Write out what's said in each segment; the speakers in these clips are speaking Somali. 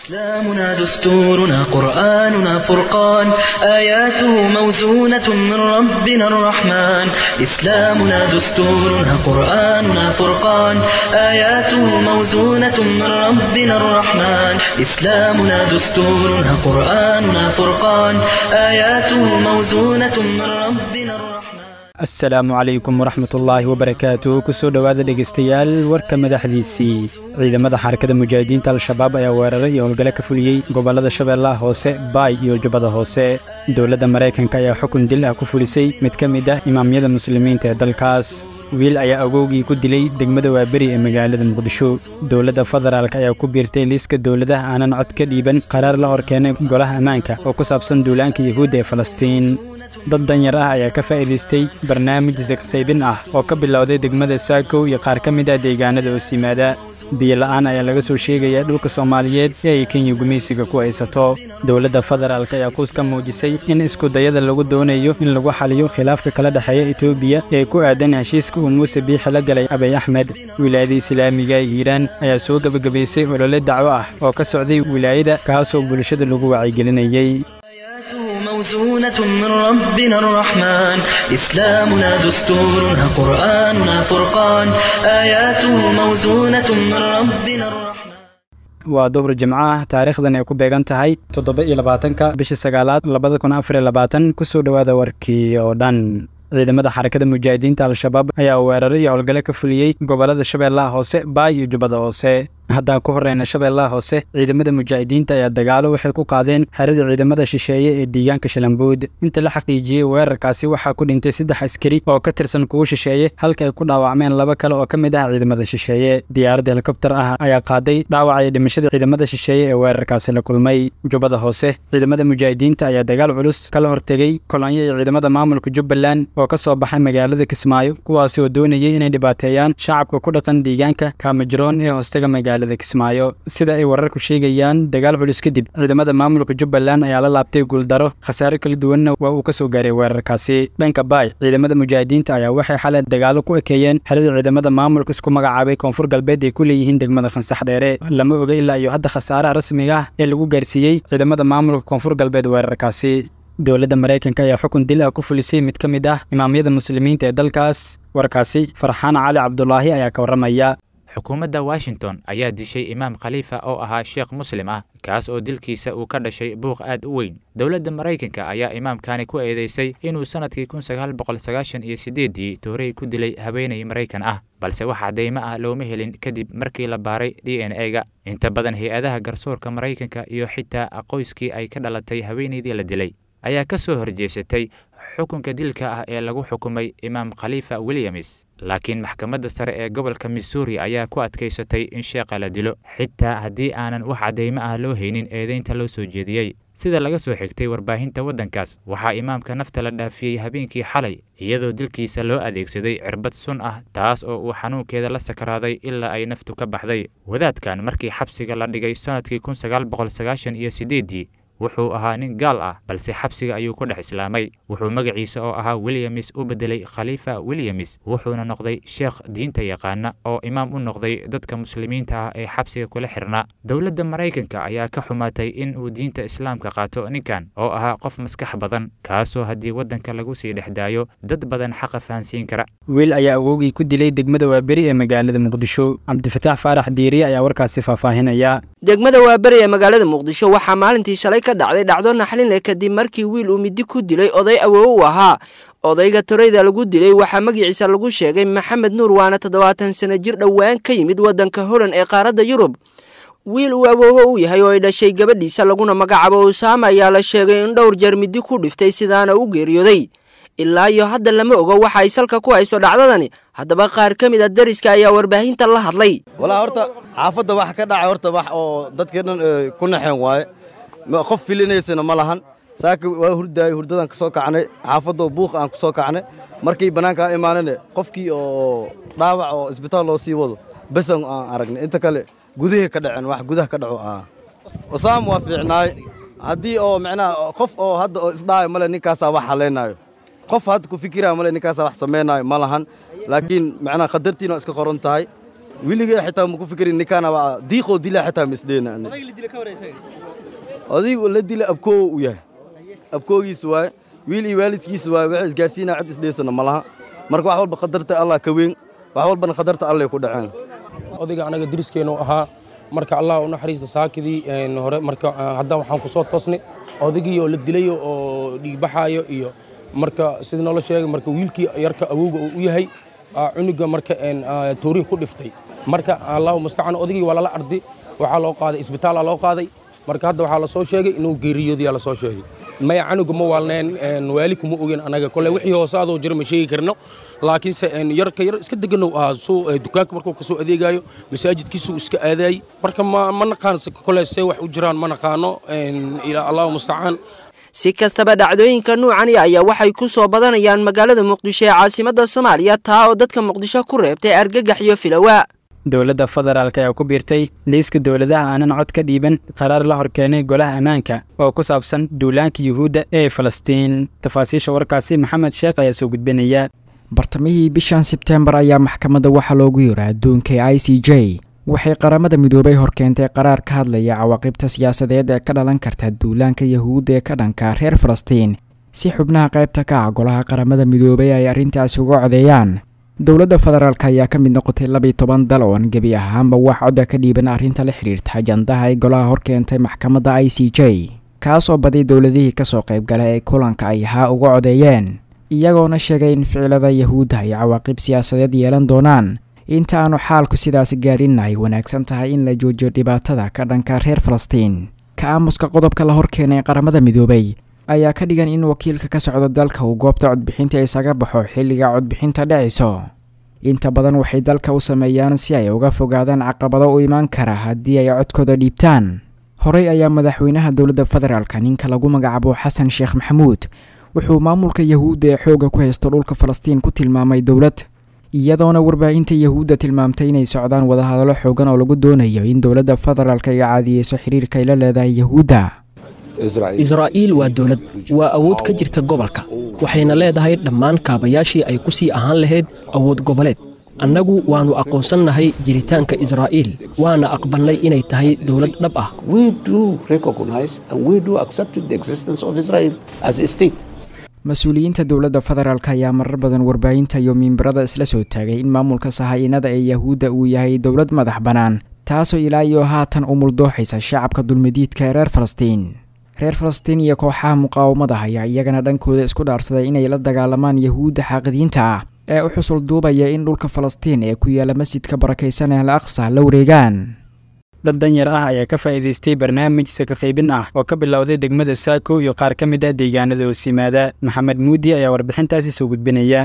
إسلامنا دستورنا قرآننا فرقان آياته موزونة من ربنا الرحمن إسلامنا دستورنا قرآننا فرقان آياته موزونة من ربنا الرحمن إسلامنا دستورنا قرآننا فرقان آياته موزونة من ربنا الرحمن asalaamu calaykum waraxmatullaahi wabarakaatu kusoo dhowaada dhegaystayaal warka madaxdiisii ciidamada xarakada mujaahidiinta al-shabaab ayaa weeraray iyo howlgale ka fuliyey gobollada shabeellaha hoose baay iyo jubbada hoose dowladda maraykanka ayaa xukun dil ah ku fulisay mid ka mid ah imaamyada muslimiinta ee dalkaas wiil ayaa agowgii ku dilay degmada waaberi ee magaalada muqdisho dowladda federaalk ayaa ku biirtay liiska dowladaha aanan cod ka dhiiban qaraar la hor keenay golaha ammaanka oo ku saabsan duulaanka yuhuudda ee falastiin dad danyar ah ayaa ka faa'iidaystay barnaamij sakfaybin ah oo ka bilowday degmada saakow iyo qaar ka mid ah deegaanada hoos yimaada biyola'aan ayaa laga soo sheegayaa dhulka soomaaliyeed ee ay kenya gumaysiga ku haysato dowladda federaalk ayaa quus ka muujisay in iskudayada lagu doonayo in lagu xaliyo khilaafka kala dhexeeya etoobiya ee ku aadan heshiiska uu muuse biixi la galay abiy axmed wilaayada islaamiga ee hiiraan ayaa soo gebagabaysay olole dacwo ah oo ka socday wilaayada kaasoo bulshada lagu wacyigelinayey موزونة من ربنا الرحمن إسلامنا دستورنا قرآننا فرقان آياته موزونة من ربنا الرحمن waa duhur jimco ah taariikhdan ay ku beegan tahay toddoba iyo labaatanka bisha sagaalaad labada kun afar iyo labaatan kusoo dhowaada warkii oo dhan ciidamada xarakada mujaahidiinta al-shabaab ayaa weeraray iyo howlgale ka fuliyey gobollada shabeellaha hoose baay iyo jubbada hoose haddaan ku horreyna shabeellaha hoose ciidamada mujaahidiinta ayaa dagaalo waxay ku qaadeen xerada ciidamada shisheeye ee deegaanka shalambuud inta la xaqiijiyey weerarkaasi waxaa ku dhintay saddex askari oo ka tirsan kuwa shisheeye halka ay ku dhaawacmeen laba kale oo ka mid ah ciidamada shisheeye diyaarad helikobtar ah ayaa qaaday dhaawaca iyo dhimashada ciidamada shisheeye ee weerarkaasi la kulmay jubbada hoose ciidamada mujaahidiinta ayaa dagaal culus kala hortegey kolonyo iyo ciidamada maamulka jubbaland oo ka soo baxay magaalada kismaayo kuwaasi oo doonayay inay dhibaateeyaan shacabka ku dhaqan deegaanka kaamajiroon ee hoostega magaalada kismaayo sida ay wararku sheegayaan dagaal culus kadib ciidamada maamulka jubbaland ayaa la laabtay guuldaro khasaare kala duwanna waa uu ka soo gaaray weerarkaasi dhanka baay ciidamada mujaahidiinta ayaa waxay xalay dagaalo ku ekeeyeen xerada ciidamada maamulka isku magacaabay koonfur galbeed ay ku leeyihiin degmada khansax dheere lama oga ilaa iyo hadda khasaaraha rasmiga ah ee lagu gaarsiiyey ciidamada maamulka koonfur galbeed weerarkaasi dowladda maraykanka ayaa xukun dil ah ku fulisay mid ka mid ah imaamyada muslimiinta ee dalkaas warkaasi farxaan cali cabdulaahi ayaa ka warramaya xukuumadda washington ayaa dishay imaam khaliifa oo ahaa sheekh muslim ah kaas oo dilkiisa uu ka dhashay buuq aad u weyn dowladda maraykanka ayaa imaamkani ku eedeysay inuu sannadkii kun sagaal boqol sagaashan iyo siddeeddii toorey ku dilay haweenay maraykan ah balse wax cadeymo ah looma helin kadib markii la baaray d n e ga inta badan hay-adaha garsoorka maraykanka iyo xitaa qoyskii ay ka dhalatay haweenaydii la dilay ayaa ka soo horjeesatay xukunka dilka ah ee lagu xukumay imaam khaliifa williams laakiin maxkamadda sare ee gobolka missouri ayaa ku adkaysatay in sheekha la dilo xitaa haddii aanan wax caddeymo ah loo haynin eedeynta loo soo jeediyey sida laga soo xigtay warbaahinta waddankaas waxaa imaamka nafta la dhaafiyey habeenkii xalay iyadoo dilkiisa loo adeegsaday cirbad sun ah taas oo uu xanuunkeeda la sakaraaday ilaa ay naftu ka baxday wadaadkan markii xabsiga la dhigay sannadkii kun sagaal boqol sagaashan iyo siddeeddii wuxuu ahaa nin gaal ah balse xabsiga ayuu ku dhex islaamay wuxuu magaciisa oo ahaa williams u beddelay khaliifa williams wuxuuna noqday sheekh diinta yaqaana oo imaam u noqday dadka muslimiinta ah ee xabsiga kula xirnaa dowladda maraykanka ayaa ka xumaatay in uu diinta islaamka qaato ninkan oo ahaa qof maskax badan kaasoo haddii waddanka lagu sii dhex daayo dad badan xaqa fahansiin kara wiil ayaa awowgii ku dilay degmada waaberi ee magaalada muqdisho cabdifataax faarax diiriye ayaa warkaasi faahfaahinaya degmada waaberi ee magaalada muqdisho waxaa maalintii shalay ka dhacday dhacdo naxlin leh kadib markii wiil uu midi ku dilay oday awoowo u ahaa odayga toreyda lagu dilay waxaa magaciisa lagu sheegay maxamed nuur waana toddobaatan sano jir dhowaan ka yimid waddanka holand ee qaaradda yurub wiil uu awoowo u yahay oo ay dhashay gabadhiisa laguna magacaabo usaama ayaa la sheegay in dhowr jeer midi ku dhiftay sidaana u geeriyooday ilaa iyo hadda lama ogo waxa ay salka ku hayso dhacdadani haddaba qaar ka mid a dariska ayaa warbaahinta la hadlay walaa horta xaafadda wax ka dhacay horta wax oo dadkii dhan ku naxeen waaye qof filinaysana ma lahan saaka waa hurdaayey hurdadan ka soo kacnay xaafadoo buuq aan ku soo kacnay markii bannaanka aan imaanane qofkii oo dhaawac oo isbitaal loo sii wado besan aan aragnay inta kale gudahii ka dhaceen wax gudaha ka dhaco ah usaam waa fiicnaay haddii oo macnaha qof oo hadda oo isdhaayo male ninkaasaa wax halaynaayo qof hadda ku fikiraya male ninkaasaa wax samaynaayo ma lahan laakiin macnaha qadartiina waa iska qoran tahay weligay xitaa maku fikirin ninkaanaba diiqoo dila xitaa misdheena odaygu la dila abkoowo u yahay abkoogiis waaye wiil iyo waalidkiis waaye waxa isgaarsiinaa cid isdheysana ma laha marka wax walba qadarta allah ka weyn wax walbana qadarta allay ku dhaceen odayga anaga diriskeennu ahaa marka allah u naxariista saakidii hore marka hadda waxaan ku soo toosnay odaygii oo la dilayo oo dhiigbaxaayo iyo marka sida noola sheegay marka wiilkii yarka awowga uu u yahay cunuga marka toorihi ku dhiftay marka allahu mustacaan odaygii waa lala ardi waxaa loo qaaday isbitaala loo qaaday marka hadda waxaa lasoo sheegay inuu geeriyoodiyaa lasoo sheegay maya canuga ma waalneen waali kuma ogen anaga kole wixii hoose adoo jira ma sheegi karno laakiinse yarka yar iska deganow ahaa suu dukaanka markuu kasoo adeegayo masaajidkiisuu iska aadaayey marka ma naqaan kole see wax u jiraan ma naqaano allahu mustacaan si kastaba dhacdooyinka nuucani ayaa waxay ku soo badanayaan magaalada muqdisho ee caasimadda soomaaliya taa oo dadka muqdisho ku reebtay argagax iyo filawa dowladda federaalk ayaa ku biirtay liiska dowladaha aanan cod ka dhiiban qaraar la horkeenay golaha ammaanka oo ku saabsan duulaanka yuhuudda ee falastiin tafaasiisha warkaasi maxamed sheekh ayaa soo gudbinaya bartamihii bishan sebteembar ayaa maxkamadda waxaa loogu yira adduunka ee i c j waxay qaramada midoobay horkeentay qaraar ka hadlaya cawaaqibta siyaasadeed ee ka dhalan karta duulaanka yahuudda ee ka dhanka reer falastiin si xubnaha qaybta ka ah golaha qaramada midoobay ay arrintaasi uga codeeyaan dowladda federaalk ayaa ka mid noqotay labiiy toban dal oon gebi ahaanba wax codda ka dhiiban arrinta la xidhiirta ajandaha ay golaha horkeentay maxkamadda i c j kaasoo badiy dowladihii kasoo qaybgala ee kulanka ay haa uga codeeyeen iyagoona sheegay in ficilada yahuudda ay cawaaqib siyaasadeed yeelan doonaan inta aanu xaalku sidaas gaarinna ay wanaagsan tahay in la joojiyo dhibaatada ka dhanka reer falastiin ka aamuska qodobka la horkeenay qaramada midoobay ayaa ka dhigan in wakiilka ka socdo dalka uu goobta codbixinta isaga baxo xilliga codbixinta dhacayso inta badan waxay dalka u sameeyaan si ay uga fogaadaan caqabado u imaan kara haddii ay codkooda dhiibtaan horey ayaa madaxweynaha dowladda federaalka ninka lagu magacaabo xasan sheekh maxamuud wuxuu maamulka yahuudda ee xoogga ku haysto dhulka falastiin ku tilmaamay dowlad iyadoona warbaahinta yahuudda tilmaamtay inay socdaan wadahadallo xoogan oo lagu doonayo in dowladda federaalk ay caadiyeyso xiriirka ay la leedahay yahuudda israa'iil waa dowlad waa awood ka jirta gobolka waxayna leedahay dhammaan kaabayaashii ay ku sii ahaan lahayd awood goboleed annagu waannu aqoonsannahay jiritaanka israa'iil waana aqbalnay inay tahay dowlad dhab ah mas-uuliyiinta dowladda federaalk ayaa marar badan warbaahinta iyo miimbarada isla soo taagay in maamulka sahaa'inada ee yahuudda uu yahay dowlad madax bannaan taasoo ilaa iyo haatan u muldooxaysa shacabka dulmidiidka ee reer falastiin reer falastiin iyo kooxaha muqaawamada ayaa iyagana dhankooda isku dhaarsaday inay la dagaalamaan yahuudda xaaqidiinta ah ee u xusul duubaya in dhulka falastiin ee ku yaala masjidka barakaysan ee al aqsa la wareegaan dad danyar ah ayaa ka faa'iidaystay barnaamij saka qaybin ah oo ka bilowday degmada saako iyo qaar ka mid ah deegaanada hoos yimaada maxamed muudi ayaa warbixintaasi soo gudbinaya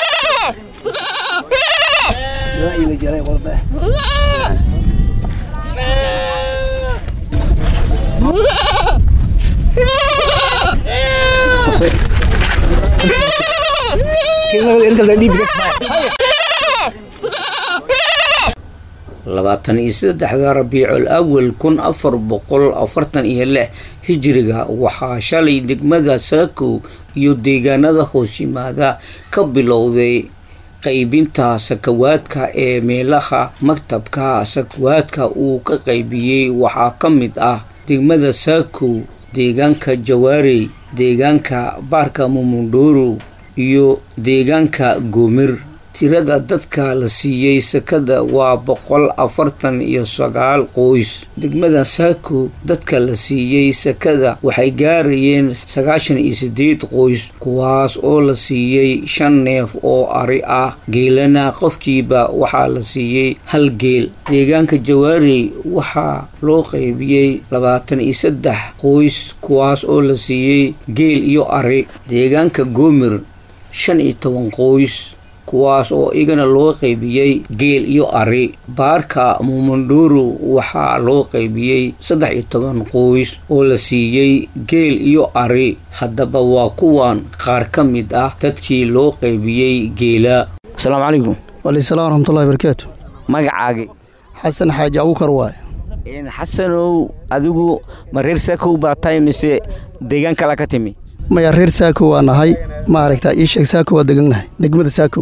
labaatan iyo saddexda rabiicul awal kun afar boqol afartan iyo lix hijiriga waxaa shalay degmada saako iyo deegaanada hoos yimaada ka bilowday qaybinta sakawaadka ee meelaha maktabka sakawaadka uu ka qaybiyey waxaa ka mid ah degmada saako deegaanka jawaarey deegaanka baarka mumundhoro iyo deegaanka goomir tirada dadka la siiyey sakada waa boqol afartan iyo sagaal qoys degmada saako dadka la siiyey sakada waxay gaarayeen sagaashan iyo sideed qoys kuwaas oo la siiyey shan neef oo ari ah geelana qofkiiba waxaa la siiyey hal geel deegaanka jawaarey waxaa loo qaybiyey labaatan iyo saddex qoys kuwaas oo la siiyey geel iyo ari deegaanka goomir shan iyo toban qoys kuwaas oo igana loo qaybiyey geel iyo ari baarka mumundhoro waxaa loo qaybiyey saddex iyo toban qoys oo la siiyey geel iyo ari haddaba waa kuwan qaar ka mid ah dadkii loo qaybiyey geela asalaamu calaykum walaysalaam waraxmatullahi barakaatu magacaagi xasan xaaji abukar waay xasanow adigu ma reer saakow baa tahay mise deegaan kala ka timi maya reer saako waa nahay maaragta ii sheeg saako waa degannahay degmada saako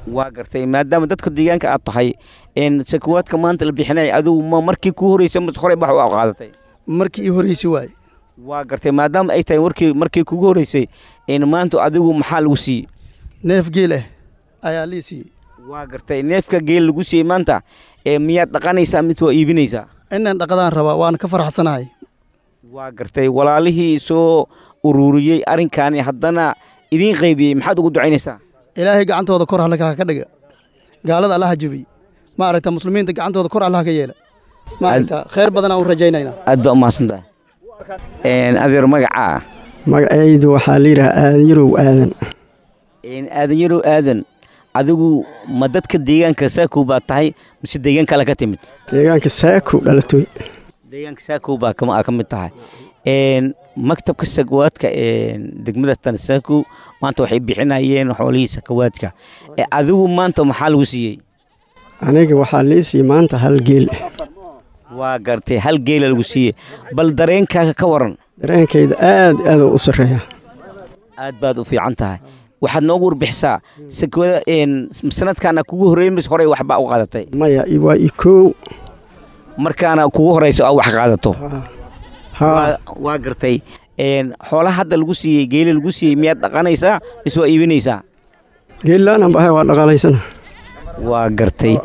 waa gartay maadaama dadka deegaanka aad tahay sakawaadka maanta la bixinaya adigu ma markii kuu horreysay mase horey bax u qaadatay markii ii horreysay waaye waa gartay maadaama ay tahay warkii markii kugu horreysay maanta adigu maxaa lagu siiyey neef geel ah ayaa lii siiyey waa gartay neefka geel lagu siiyey maanta miyaad dhaqanaysaa mise waa iibinaysaa inaan dhaqadaan rabaa waan ka faraxsanahay waa gartay walaalihii soo ururiyey arrinkaani haddana idiin qaybiyey maxaad ugu ducaynaysaa ilaahay gacantooda kor halkaa ka dhiga gaalada allaha jebiy ma aragta muslimiinta gacantooda kor allaha ka yeela ma aragta khayr badanaan u rajaynaynaa aad baa umahadsan tahay adeer magacaa magacaydu waxaa la yidhaha aadan yarow aadan aadan yarow aadan adigu ma dadka deegaanka saakow baa tahay mise deegaan kale ka timid deegaanka saakow dhalatoy deegaanka saakow baa ka mid tahay maktabka sakawaadka degmada tansaakow maanta waxay bixinayeen xoolihii sakawaadka adigu maanta maxaa lagu siiyey aniga waxaa lii siiyey maanta hal geel waa gartay hal geela lagu siiyey bal dareenkaaga ka waran dareenkayda aad aad u sarreeya aad baad u fiican tahay waxaad noogu warbixisaa sakawada sanadkaana kugu horreeyey mise horey waxbaa u qaadatay maya waa i koow markaana kugu horeysa oo wax qaadato waa gartay xoolaha hadda lagu siiyey geeli lagu siiyey miyaad dhaqanaysaa mise waa iibinaysaa geellaanan bahay waa dhaqalaysana waa gartay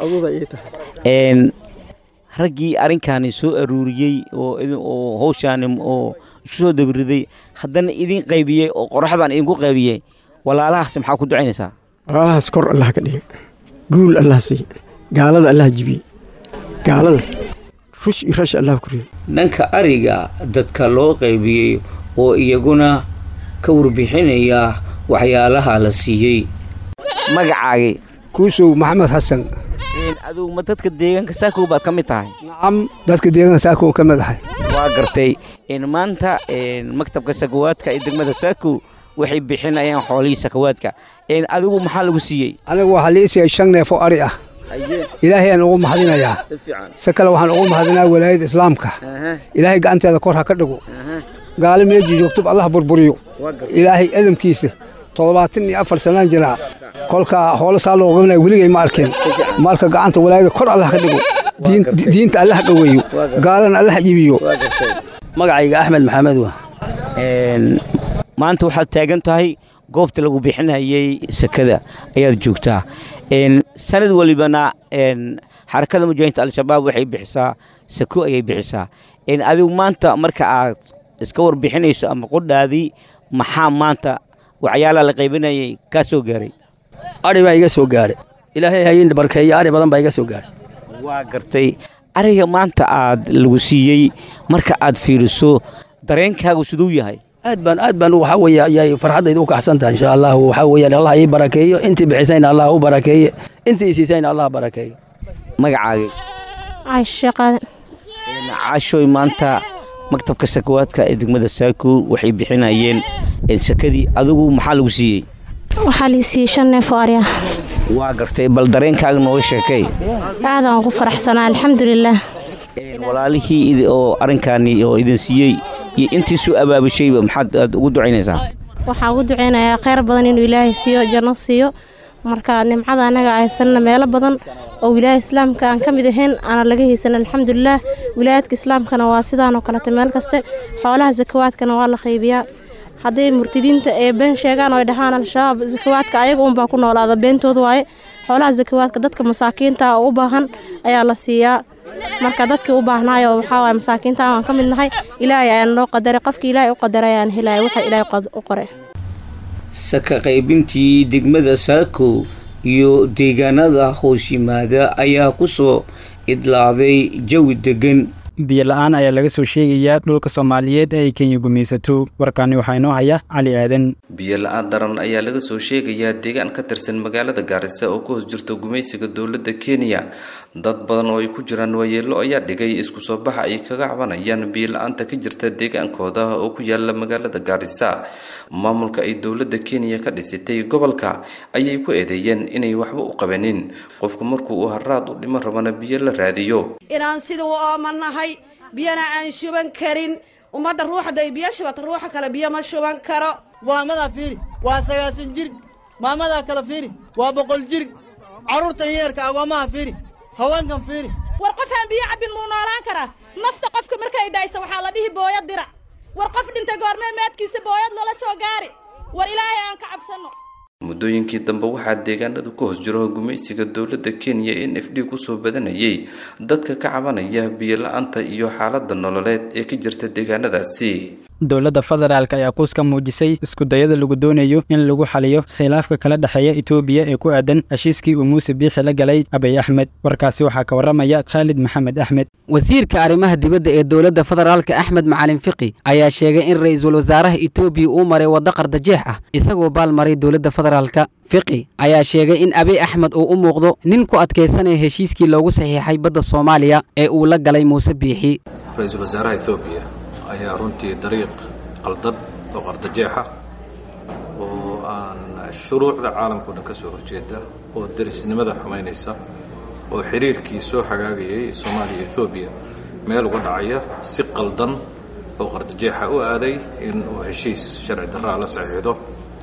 raggii arrinkaani soo aruuriyey oo hawshaani oo isku soo dabiriday haddana idin qaybiyey oo qoraxdan idinku qaybiyey walaalahaas maxaa ku ducaynaysaa walaalahaas kor allah ka dhiga guul allah siiye gaalada allah jibiye gaalada rush iyo rash allah ku riday dhanka ariga dadka loo qaybiyey oo iyaguna ka warbixinaya waxyaalaha la siiyey magacaagii kuusow maxamed xasan adigu ma dadka deegaanka saakow baad ka mid tahay nacam dadka deegaanka saakow ka mid ahay waa gartay maanta maktabka sakawaadka ee degmada saakow waxay bixinayaan xoolihii sakawaadka adigu maxaa lagu siiyey anigu waxaa lii siiyey shan neef oo ari ah ilaahay aan ugu mahadinayaa si kale waxaan ugu mahadinaa walaayada islaamka ilaahay gacanteeda kor ha ka dhigo gaalo meejii joogtoba allah burburiyo ilaahay adamkiisa toddobaatan iyo afar sanaan jiraa kolkaa hoolo saa loo qabanaya weligay ma arkeen marka gacanta walaayada kor allah ka dhigo diinta allah dhoweeyo gaalana allah jibiyo magacayga axmed maxamed wa maanta waxaad taagan tahay goobta lagu bixinayay sakada ayaad joogtaa sanad walibana xarakada mujaahinta al-shabaab waxay bixisaa sako ayay bixisaa adigu maanta marka aad iska warbixinayso ama qodhaadii maxaa maanta waxyaalaha la qaybinayay kaa soo gaaray ari baa iga soo gaadhay ilaahay hayin barkeeyo ari badan baa iga soo gaadhay waa gartay ariga maanta aad lagu siiyey marka aad fiiriso dareenkaagu siduu yahay aad baan aad baan waxa weeye ayay farxaddayda u kacsan tahay insha allah waxa weeyaan allah ii barakeeyo intii bixisayna allah u barakeeye intii siisayna allah barakeeyo magacaagii caasho qaadan caashoy maanta maktabka sakawaadka ee degmada saakow waxay bixinayeen sakadii adigu maxaa lagu siiyey waxaa lii siiyey shan neef oo ari ah waa gartay bal dareenkaaga nooga sheekay aadaan ku faraxsanaa alxamdulilaah walaalihii oo arrinkaani oo idin siiyey iyo intii soo abaabashayba maxaad aad ugu ducaynaysaa waxaan ugu ducaynayaa kheyr badan inuu ilaahay siiyo janno siiyo marka nimcada annaga haysanna meelo badan oo wilaayada islaamka aan ka mid ahayn aana laga haysan alxamdulilaah wilaayadka islaamkana waa sidaanoo kalete meel kaste xoolaha sakawaadkana waa la qaybiyaa hadday murtidiinta ee been sheegaan oo ay dhahaan al-shabaab sakawaadka ayaga unbaa ku noolaada beentooda waaye xoolaha sakawaadka dadka masaakiinta oo u baahan ayaa la siiyaa marka dadkii u baahnaayo waxaa waay masaakiinta aan ka mid nahay ilaahay ayaan noo qadaray qofkii ilaahay u qadaray ayaan helaya waxa ilaahay u qoray saka qaybintii degmada saakow iyo deegaanada hoos yimaada ayaa ku soo idlaaday jawi degan biyo la-aan ayaa laga soo sheegayaa dhulka soomaaliyeed ee ay kenya gumaysato warkaani waxaa inoo haya cali aadan biyo la-aan daran ayaa laga soo sheegayaa deegaan ka tirsan magaalada gaarisa oo ku hoos jirto gumaysiga dowladda kenya dad badan oo ay ku jiraan waayeelo ayaa dhigay isku soo baxa ay kaga cabanayaan biyo la-aanta ka jirta deegaankooda oo ku yaala magaalada gaarisa maamulka ay dowladda kenya ka dhisitay gobolka ayay ku eedeeyeen inay waxba u qabanin qofku markuu uu haraad u dhimo rabana biyo la raadiyo inaan sida u oomanahay biyana aan shuban karin ummadda ruuxday biyo shubata ruuxa kale biyo ma shuban karo waamadaa fiiri waa sagaasan jir maamadaa kale fiiri waa boqol jir carruurtan yeerka agoomaha fiiri haweenkan fiiri war qof aan biyo cabbin muu noolaan karaa nafta qofka markay daysa waxaa la dhihi booyad dirac war qof dhintay goormee maadkiisa booyad lala soo gaari war ilaahay aan ka cabsanno muddooyinkii dambe waxaa deegaanada ku hoos jiro gumaysiga dowladda kenya n f d kusoo badanayay dadka ka cabanaya biyo la-aanta iyo xaalada nololeed ee ka jirta deegaanadaasi dowladda federaalk ayaa quus ka muujisay iskudayada lagu doonayo in lagu xaliyo khilaafka kala dhexeeya etoobiya ee ku aadan heshiiskii uu muuse biixi la galay abiy axmed warkaasi waxaa ka warramaya khaalid maxamed axmed wasiirka arrimaha dibadda ee dowladda federaalka axmed macalin fiqi ayaa sheegay in ra'iisul wasaaraha etoobiya uu maray waddo qardajeex ah isagoo baalmaray dowladda federaalka fiqi ayaa sheegay in abiy axmed uu u muuqdo nin ku adkaysanaya heshiiskii loogu saxiixay badda soomaaliya ee uu la galay muuse biixi ra-iisul wasaaraha etoobiya ayaa runtii dariiq qaldan oo qardajeexa oo aan shuruucda caalamkao dhan ka soo horjeeda oo derisnimada xumaynaysa oo xiriirkii soo hagaagayay soomaaliya ethoobiya meel uga dhacaya si qaldan oo qardajeexa u aaday in uu heshiis sharci darraa la saxiixdo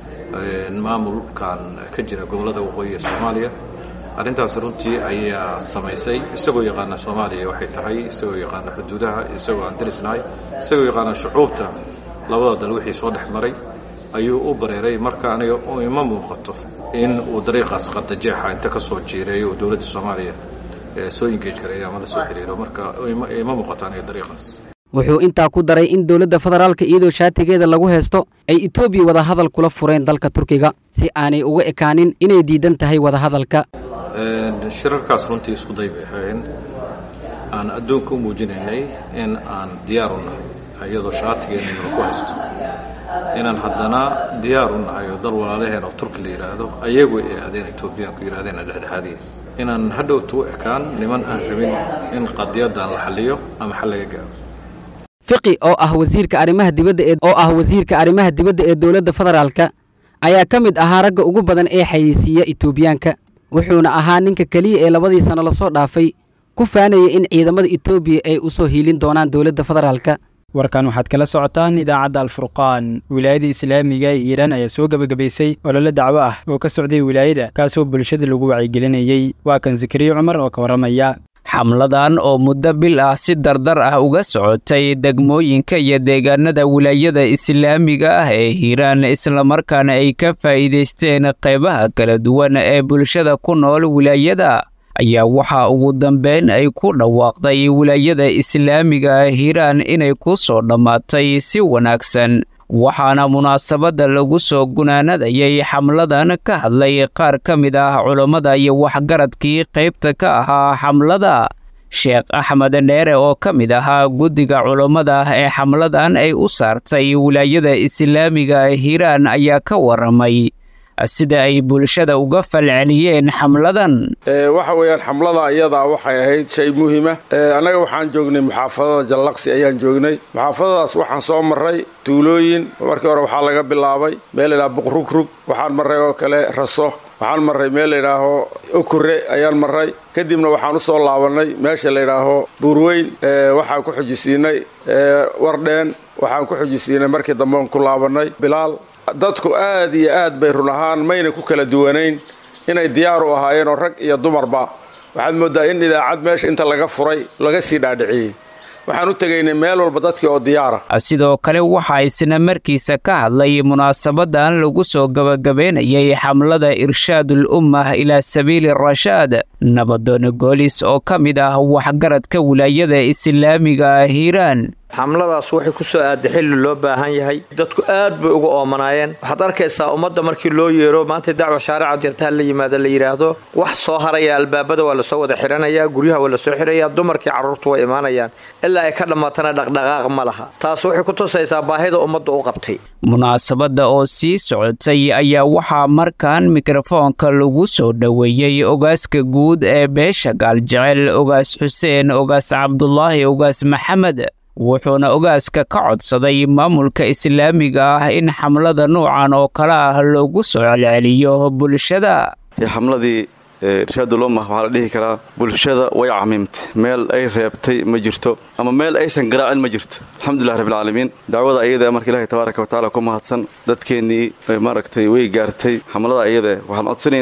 maamulkan ka jira gobollada waqooyi ee soomaaliya arrintaas runtii ayaa samaysay isagoo yaqaana soomaaliya waxay tahay isagoo yaqaana xuduudaha isagoo aan derisnahay isagoo yaqaana shucuubta labada dal wixii soo dhex maray ayuu u bareeray marka aniga ima muuqato in uu dariiqaas qardajeexa inta ka soo jiireeyo uu dowladda soomaaliya soo engage gareeyo ama la soo xiriiro marka ima muuqato aniga dariiqaas wuxuu intaa ku daray in dowladda federaalka iyadoo shaatigeeda lagu haysto ay etoobiya wadahadal kula fureen dalka turkiga si aanay uga ekaanin inay diidan tahay wadahadalka shirarkaas runtii isku day bay ahayn aan adduunka u muujinaynay in aan diyaar u nahay iyadoo shaatigeena laku haysto inaan haddana diyaar u nahay oo dal walaalaheen oo turki la yidhaahdo ayagu ay aadeen etoobiyaanku yidhahdeen dhexdhexaadiya inaan hadhowta u ekaan niman aan rabin in qadiyaddan la xalliyo ama xal laga gaaro fiqi oo ah wasiirka arrimaha dibadda ee oo ah wasiirka arrimaha dibadda ee dowladda federaalka ayaa ka mid ahaa ragga ugu badan ee xayeysiiya etoobiyaanka wuxuuna ahaa ninka keliya ee labadii sano lasoo dhaafay ku faanayay in ciidamada etoobiya ay u soo hiilin doonaan dowladda federaalka warkan waxaad kala socotaan idaacadda alfurqaan wilaayada islaamiga ee iiraan ayaa soo gebagabaysay olole dacwo ah oo ka socday wilaayada kaasoo bulshada lagu wacyigelinayey waa kan zakariya cumar oo ka warramaya xamladan oo muddo bil ah si dardar ah uga socotay degmooyinka iyo deegaanada wilaayada islaamiga ah ee hiiraan islamarkaana ay ka faa'iidaysteen qaybaha kala duwan ee bulshada ku nool wilaayada ayaa waxaa ugu dambeyn ay ku dhawaaqday wilaayada islaamiga hiiraan inay ku soo dhammaatay si wanaagsan waxaana munaasabadda lagu soo gunaanadayay xamladan ka hadlay qaar ka mid ah culammada iyo waxgaradkii qaybta ka ahaa xamlada sheekh axmed dheere oo ka mid ahaa guddiga culammada ee xamladan ay u saartay wilaayada islaamiga hiiraan ayaa ka warramay sida ay bulshada uga falceliyeen xamladan waxa weeyaan xamlada iyadaa waxay ahayd shay muhiima annaga waxaan joognay muxaafadada jallaqsi ayaan joognay muxaafadadaas waxaan soo marray tuulooyin markii hore waxaa laga bilaabay meel laydhaha buqrugrug waxaan marray oo kale raso waxaan marray meel layidhaaho okure ayaan marray kadibna waxaan u soo laabannay meesha layidhaaho buurweyn waxaan ku xujisiinay wardheen waxaan ku xujisiinay markii dambean ku laabannay bilaal dadku aad iyo aad bay run ahaan mayna ku kala duwanayn inay diyaar u ahaayeen oo rag iyo dumarba waxaad mooddaa in idaacad meesha inta laga furay laga sii dhaadhiciyey waxaan u tegaynay meel walba dadkii oo diyaara sidoo kale waxaa isna markiisa ka hadlay munaasabadan lagu soo gabagabaynayay xamlada irshaadul ummah ilaa sabiili rashaad nabadoon goolis oo ka mid ah waxgaradka wilaayada islaamiga hiiraan xamladaas waxay ku soo aaday xilli loo baahan yahay dadku aad bay uga oomanaayeen waxaad arkaysaa ummadda markii loo yeero maanta dacwa shaarica jirta la yimaada la yidhaahdo wax soo haraya albaabada waa lasoo wada xidhanayaa guryaha waa lasoo xidhayaa dumarkii carruurtu way imaanayaan ilaa ay ka dhammaatana dhaqdhaqaaq ma laha taas waxay ku tusaysaa baahida ummadda u qabtay munaasabadda oo sii socotay ayaa waxaa markan mikrofoonka lagu soo dhoweeyey ogaaska guud ee beesha gaaljecel ogaas xuseen ogaas cabdulaahi ogaas maxamed wuxuuna ogaaska ka codsaday maamulka islaamiga ah in xamlada nuucan oo kale ah loogu soo celceliyo bulshada xamladii irshaadulomah waxaa la dhihi karaa bulshada way camiimtay meel ay reebtay ma jirto ama meel aysan garaacin ma jirto alxamdulilah rabbilcaalamiin dacwada ayada marka ilahi tabaaraka watacaala ku mahadsan dadkeennii maaragtay way gaartay xamlada ayada waxaan codsanaynaa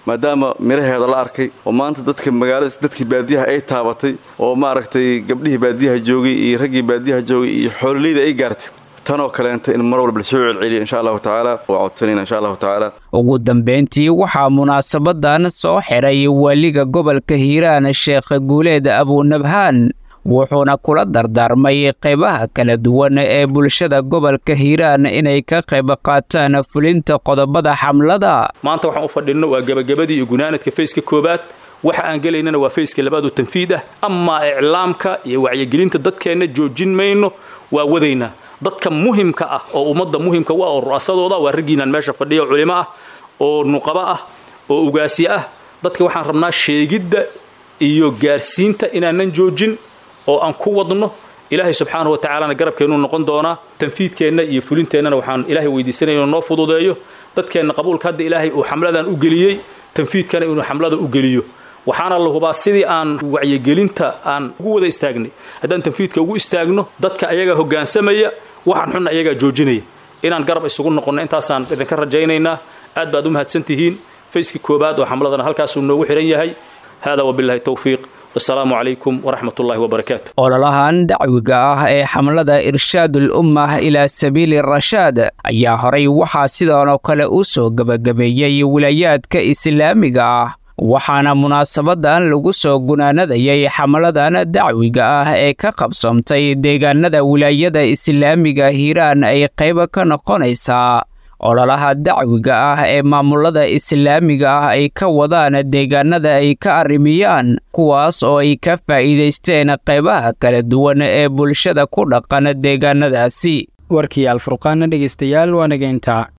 maadaama miraheeda la arkay oo maanta dadka magaalada dadkii baadiyaha ay taabatay oo maaragtay gabdhihii baadiyaha joogay iyo raggii baadiyaha joogay iyo xoololeyda ay gaartay tanoo kaleenta in mar walba lasoo celceliya insha allahu tacaala waa codsanayna insha allahu tacaala ugu dambeyntii waxaa munaasabadan soo xiray waaliga gobolka hiiraan sheekh guuleed abunabhaan wuxuuna kula dardaarmay qaybaha kala duwan ee bulshada gobolka hiiraan inay ka qayb qaataan fulinta qodobada xamlada maanta waxaan u fadhinno waa gebagabadii iyo gunaanadka fayska koowaad waxa aan gelaynana waa fayska labaad oo tanfiid ah amaa iclaamka iyo wacyigelinta dadkeenna joojin mayno waa wadaynaa dadka muhimka ah oo ummadda muhimka u ah oo ru'asadooda waa raggiinaan meesha fadhiya oo culimo ah oo nuqabo ah oo ugaasyo ah dadka waxaan rabnaa sheegidda iyo gaarsiinta inaanan joojin oo aan ku wadno ilaahay subxaanahu wa tacaalana garabkeennuu noqon doonaa tanfiidkeenna iyo fulinteennana waxaan ilaahay weydiisanaya inuu noo fududeeyo dadkeenna qabuulka hadda ilaahay uu xamladan u geliyey tanfiidkana inuu xamlada u geliyo waxaana la hubaa sidii aan wacyigelinta aan ugu wada istaagnay haddaan tanfiidka ugu istaagno dadka ayagaa hoggaansamaya waxaan xunna ayagaa joojinaya inaan garab isugu noqonno intaasaan idinka rajaynaynaa aad baad u mahadsantihiin fayskii koobaad oo xamladana halkaasuu noogu xihan yahay hada wabillahi towfiiq wasalaamu calaykum waraxmat ullahi wabarakaatu ololahan dacwiga ah ee xamlada irshaadul ummah ilaa sabiili rashaad ayaa horay waxaa sidoonoo kale u soo gebagabeeyey wilaayaadka islaamiga ah waxaana munaasabadan lagu soo gunaanadayay xamladan dacwiga ah ee ka qabsoomtay deegaanada wilaayada islaamiga hiiraan ay qayba ka noqonaysaa ololaha dacwiga ah ee maamulada islaamiga ah ay ka wadaan deegaanada ay ka arrimiyaan kuwaas oo ay ka faa'iidaysteen qaybaha kala duwan ee bulshada ku dhaqan deegaanadaasi warkii alfurqaana dhegaystayaal waa nageyntaa